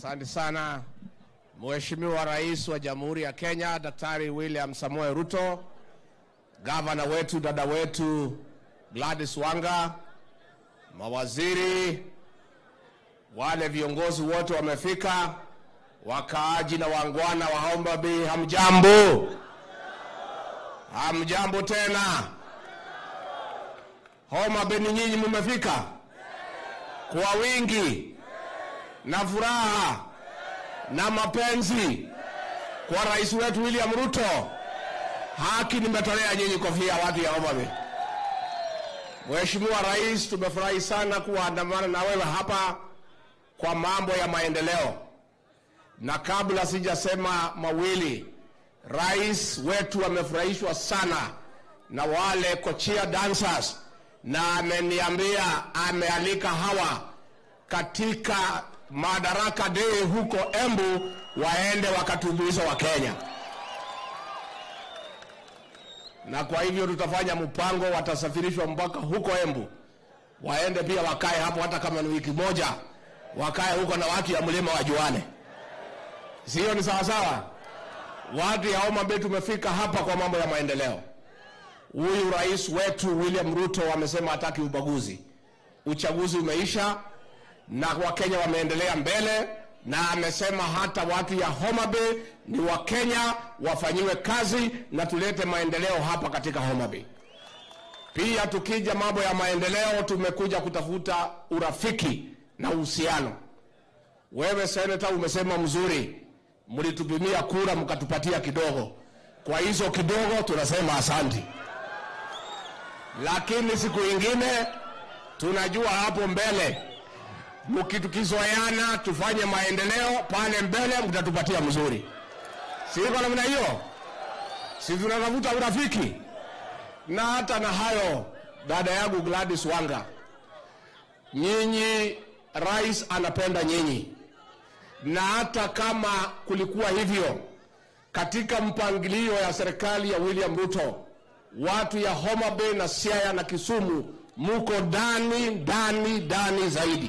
Asante sana Mheshimiwa Rais wa Jamhuri ya Kenya Daktari William Samoei Ruto, gavana wetu dada wetu Gladys Wanga, mawaziri, wale viongozi wote wamefika, wakaaji na wangwana wa Homa Bay, hamjambo? Hamjambo tena? Homa Bay ni nyinyi mumefika kwa wingi na furaha na mapenzi kwa rais wetu William Ruto. Haki nimetolea nyinyi kofia, watu ya Homa Bay. Mheshimiwa Rais, tumefurahi sana kuandamana na wewe hapa kwa mambo ya maendeleo, na kabla sijasema mawili, rais wetu amefurahishwa sana na wale kochia dancers, na ameniambia amealika hawa katika Madaraka Day huko Embu waende wakatumbuiza wa Kenya, na kwa hivyo tutafanya mpango, watasafirishwa mpaka huko Embu, waende pia wakae hapo, hata kama ni wiki moja, wakae huko na watu ya mlima wajuane, sio? Ni sawasawa? Watu ya Homa Bay tumefika hapa kwa mambo ya maendeleo. Huyu rais wetu William Ruto amesema hataki ubaguzi. Uchaguzi umeisha na Wakenya wameendelea mbele, na amesema hata watu ya Homa Bay ni Wakenya, wafanyiwe kazi na tulete maendeleo hapa katika Homa Bay. Pia tukija mambo ya maendeleo, tumekuja kutafuta urafiki na uhusiano. Wewe seneta, umesema mzuri, mlitupimia kura mkatupatia kidogo, kwa hizo kidogo tunasema asanti, lakini siku ingine tunajua hapo mbele mkitukizoeana tufanye maendeleo pale mbele, mtatupatia mzuri, si iko namna hiyo? Si tunatafuta urafiki? Na hata na hayo, dada yangu Gladys Wanga, nyinyi, rais anapenda nyinyi, na hata kama kulikuwa hivyo katika mpangilio ya serikali ya William Ruto, watu ya Homa Bay na Siaya na Kisumu muko ndani ndani ndani zaidi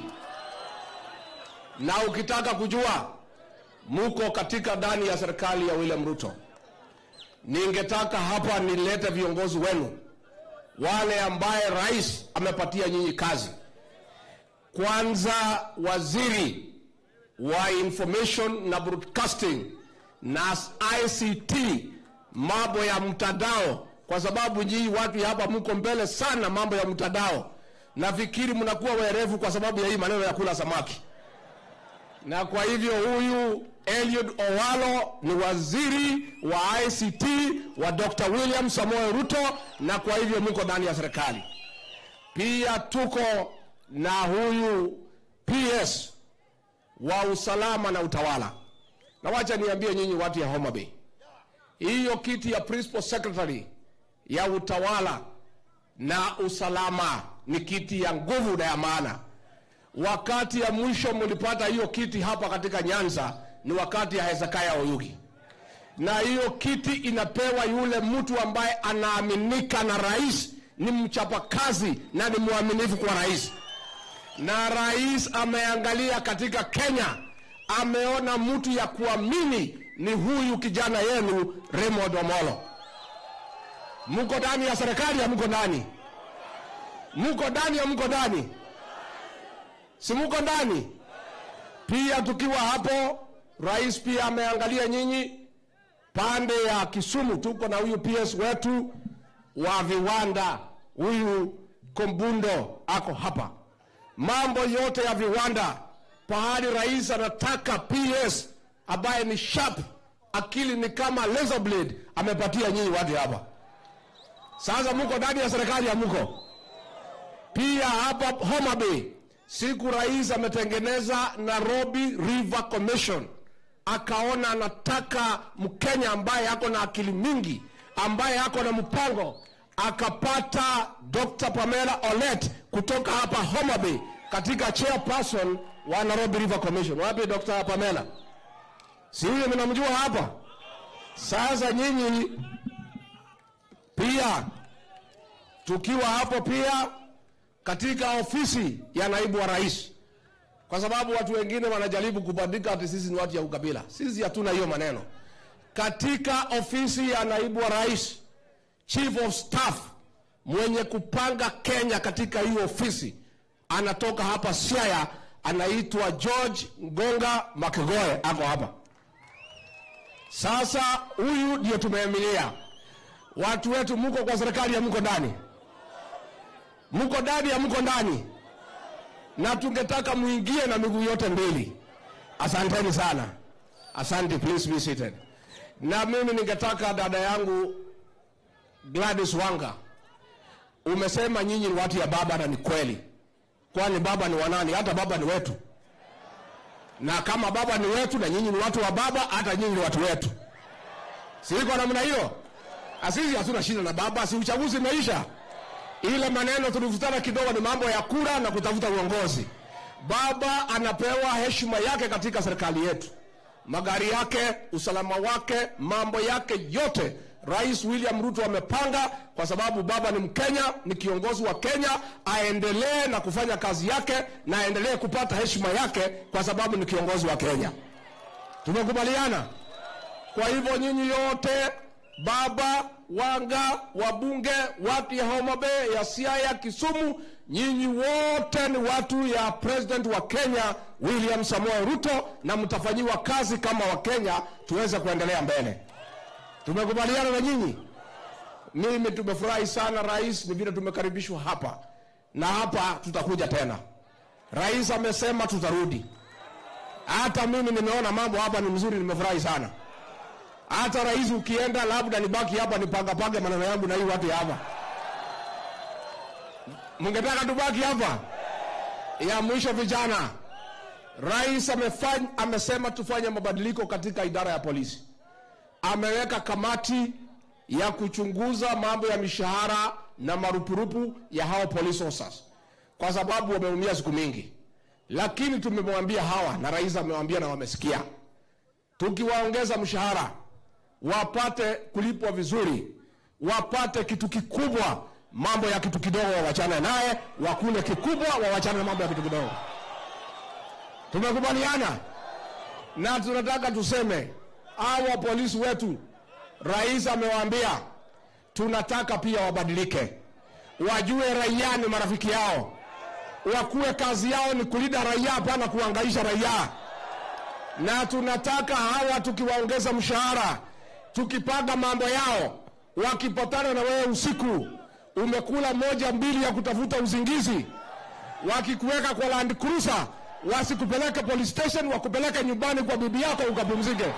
na ukitaka kujua muko katika ndani ya serikali ya William Ruto, ningetaka hapa nilete viongozi wenu wale ambaye rais amepatia nyinyi kazi. Kwanza, waziri wa information na broadcasting na ICT, mambo ya mtandao, kwa sababu nyinyi watu hapa mko mbele sana mambo ya mtandao. Nafikiri mnakuwa werevu kwa sababu ya hii maneno ya kula samaki na kwa hivyo huyu Eliud Owalo ni waziri wa ICT wa Dr. William Samoei Ruto, na kwa hivyo mko ndani ya serikali. Pia tuko na huyu PS wa usalama na utawala, na wacha niambie nyinyi watu ya Homa Bay, hiyo kiti ya principal secretary ya utawala na usalama ni kiti ya nguvu na ya maana wakati ya mwisho mlipata hiyo kiti hapa katika Nyanza ni wakati ya Hezekia Oyugi, na hiyo kiti inapewa yule mtu ambaye anaaminika na rais, ni mchapakazi na ni mwaminifu kwa rais. Na rais ameangalia katika Kenya, ameona mtu ya kuamini ni huyu kijana yenu Raymond Omolo. Mko ndani ya serikali ya mko ndani, mko ndani ya mko ndani si muko ndani pia? Tukiwa hapo, rais pia ameangalia nyinyi pande ya Kisumu. Tuko na huyu PS wetu wa viwanda, huyu Kombundo ako hapa. Mambo yote ya viwanda, pahali rais anataka PS ambaye ni sharp, akili ni kama laser blade, amepatia nyinyi watu hapa. Sasa muko ndani ya serikali ya muko pia hapa Homa Bay Siku rais ametengeneza Nairobi River Commission, akaona anataka Mkenya ambaye ako na akili mingi, ambaye ako na mpango, akapata Dr. Pamela Olet kutoka hapa Homa Bay katika chairperson wa Nairobi River Commission. Wapi Dr. Pamela? Si huyo mnamjua hapa? Sasa nyinyi pia tukiwa hapo pia katika ofisi ya naibu wa rais kwa sababu watu wengine wanajaribu kubandika ati sisi ni watu ya ukabila. Sisi hatuna hiyo maneno. Katika ofisi ya naibu wa rais, chief of staff mwenye kupanga Kenya katika hiyo ofisi anatoka hapa Siaya, anaitwa George Ngonga Makegoe, ako hapa. Sasa huyu ndio tumeemilia. Watu wetu, mko kwa serikali ya mko ndani, mko ndani ya mko ndani, na tungetaka muingie na miguu yote mbili. Asanteni sana, asante. Please be seated. Na mimi ningetaka dada yangu Gladys Wanga, umesema nyinyi ni watu ya baba, na ni kweli, kwani baba ni wanani? Hata baba ni wetu, na kama baba ni wetu na nyinyi ni watu wa baba, hata nyinyi ni watu wetu. Si iko namna hiyo? Asisi hatuna shida na baba, si uchaguzi umeisha. Ile maneno tulivutana kidogo ni mambo ya kura na kutafuta uongozi. Baba anapewa heshima yake katika serikali yetu, magari yake, usalama wake, mambo yake yote Rais William Ruto amepanga kwa sababu baba ni Mkenya, ni kiongozi wa Kenya, aendelee na kufanya kazi yake na aendelee kupata heshima yake kwa sababu ni kiongozi wa Kenya. Tumekubaliana. Kwa hivyo nyinyi yote, baba Wanga, wabunge, watu ya Homa Bay, ya Siaya, Kisumu, nyinyi wote ni watu ya president wa Kenya William Samoei Ruto, na mtafanyiwa kazi kama Wakenya tuweze kuendelea mbele. Tumekubaliana na nyinyi. Mimi tumefurahi sana rais, ni vile tumekaribishwa hapa na hapa tutakuja tena. Rais amesema tutarudi. Hata mimi nimeona mambo hapa ni mzuri, nimefurahi sana. Hata rais ukienda, labda nibaki hapa nipangapage maneno yangu na hii watu ya hapa. Mungetaka tubaki hapa? Ya mwisho, vijana, rais amefanya, amesema tufanye mabadiliko katika idara ya polisi ameweka kamati ya kuchunguza mambo ya mishahara na marupurupu ya hao police officers, kwa sababu wameumia siku mingi. Lakini tumemwambia hawa na rais amewaambia na wamesikia, tukiwaongeza mshahara wapate kulipwa vizuri, wapate kitu kikubwa, mambo ya kitu kidogo wawachane naye, wakule kikubwa, wawachane na mambo ya kitu kidogo. Tumekubaliana na tunataka tuseme hawa polisi wetu, rais amewaambia tunataka pia wabadilike, wajue raia ni marafiki yao, wakuwe kazi yao ni kulinda raia, hapana kuangaisha raia. Na tunataka hawa tukiwaongeza mshahara, tukipanga mambo yao, wakipatana na wewe usiku, umekula moja mbili ya kutafuta uzingizi, wakikuweka kwa Land Cruiser, wasikupeleke police station, wakupeleke nyumbani kwa bibi yako ukapumzike.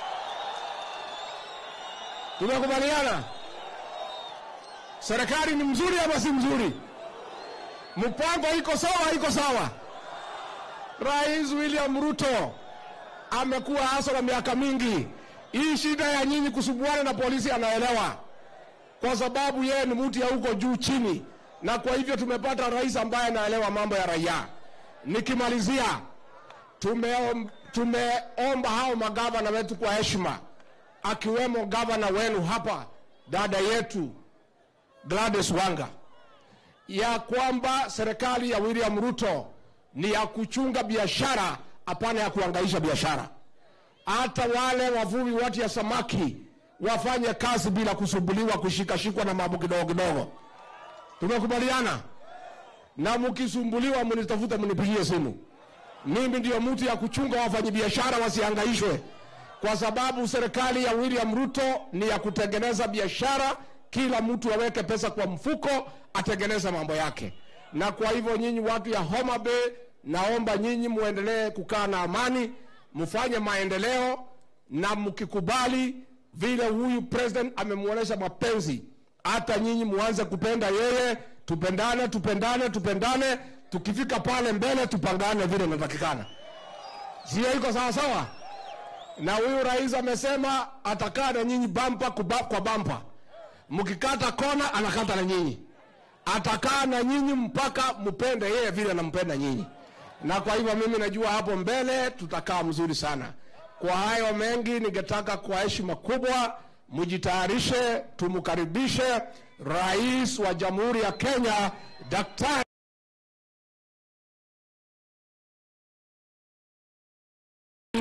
Tumekubaliana? Serikali ni mzuri ama si mzuri? Mpango iko sawa, iko sawa. Rais William Ruto amekuwa hasa na miaka mingi. Hii shida ya nyinyi kusubuana na polisi anaelewa, kwa sababu yeye ni mtu ya huko juu chini, na kwa hivyo tumepata rais ambaye anaelewa mambo ya raia. Nikimalizia, tumeom, tumeomba hao magavana wetu kwa heshima akiwemo gavana wenu hapa dada yetu Gladys Wanga, ya kwamba serikali ya William Ruto ni ya kuchunga biashara, hapana ya kuangaisha biashara. Hata wale wavuvi watu ya samaki wafanye kazi bila kusumbuliwa, kushikashikwa na mambo kidogo kidogo. Tumekubaliana? Na mkisumbuliwa, mnitafuta, mnipigie simu. Mimi ndio mtu ya kuchunga wafanyabiashara wasihangaishwe kwa sababu serikali ya William Ruto ni ya kutengeneza biashara, kila mtu aweke pesa kwa mfuko, atengeneze mambo yake. Na kwa hivyo nyinyi watu ya Homa Bay, naomba nyinyi muendelee kukaa na amani, mfanye maendeleo, na mkikubali vile huyu president amemwonyesha mapenzi, hata nyinyi muanze kupenda yeye, tupendane, tupendane, tupendane, tukifika pale mbele tupangane vile inatakikana. Sio iko sawa sawa? na huyu rais amesema atakaa na nyinyi bampa kuba, kwa bampa. Mkikata kona anakata na nyinyi, atakaa na nyinyi mpaka mpende yeye vile anampenda nyinyi. Na kwa hivyo mimi najua hapo mbele tutakaa mzuri sana. Kwa hayo mengi, ningetaka kwa heshima kubwa mjitayarishe, tumkaribishe rais wa Jamhuri ya Kenya Daktari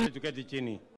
tuketi chini.